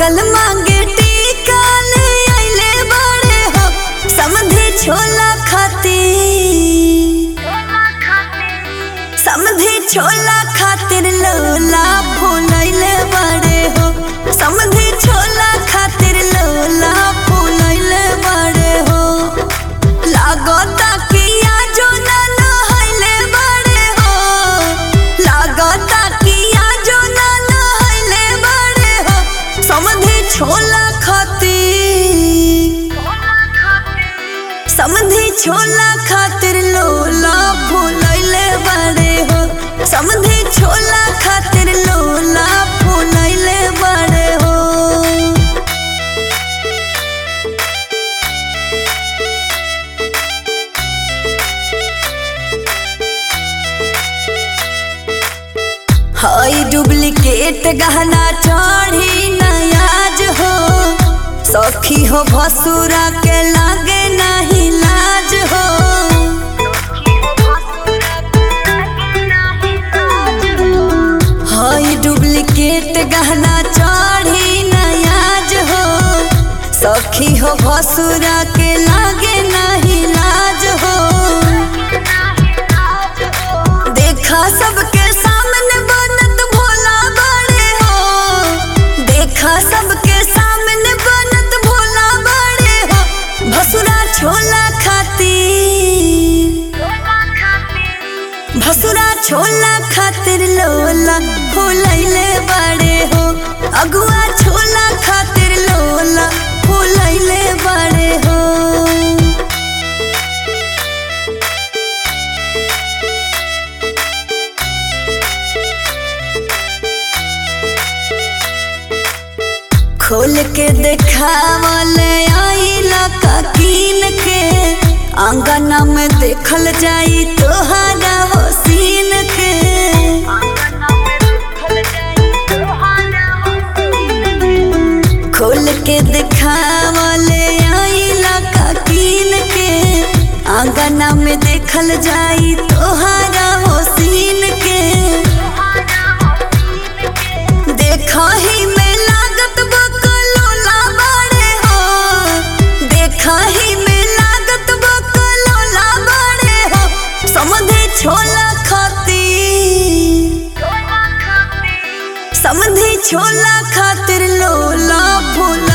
मंगल मांगे टीका ले आइले बड़े हो समधे छोला खातिर समधे छोला खातिर लोला फूलैले बड़े हो समधे छोला खातिर लोला फूलैले बड़े हो लागता कि आजो ना नहैले बड़े हो लागता कि आजो ना नहैले बड़े हो समधे छोला खातिर समधे छोला खातिर लोला फूलैले बड़े हो समधे छोला खातिर लोला फूलैले बड़े हो हई डुप्लीकेट गहना चढ़ी नयाज हो सखी हो भसुरा के लागे नहीं लाज हो हई डुप्लीकेट गहना चढ़ी नयाज हो सखी हो भसुरा के लागे नहीं लाज हो देखा सबके सामने बनत भोला बड़े हो देखा सबके सामने बनत भोला बड़े हो भसुरा छोला खातिर भसुरा छोला खातिर लोला फूलैले बड़े हो अगुआ छोला खातिर लोला फूलैले बड़े हो खोल के देखावल आइला का कीन के आंगना में देखल जाई तोहारा हो सीन के खोल के देखावल आइला का कीन के आंगना में देखल जाई तोहारा हो सीन के देखा ही में लागत बकलोला बड़े हो देखा ही में लागत बकलोला बड़े हो समधे छोला खातिर समधे छोला खातिर लोला फूल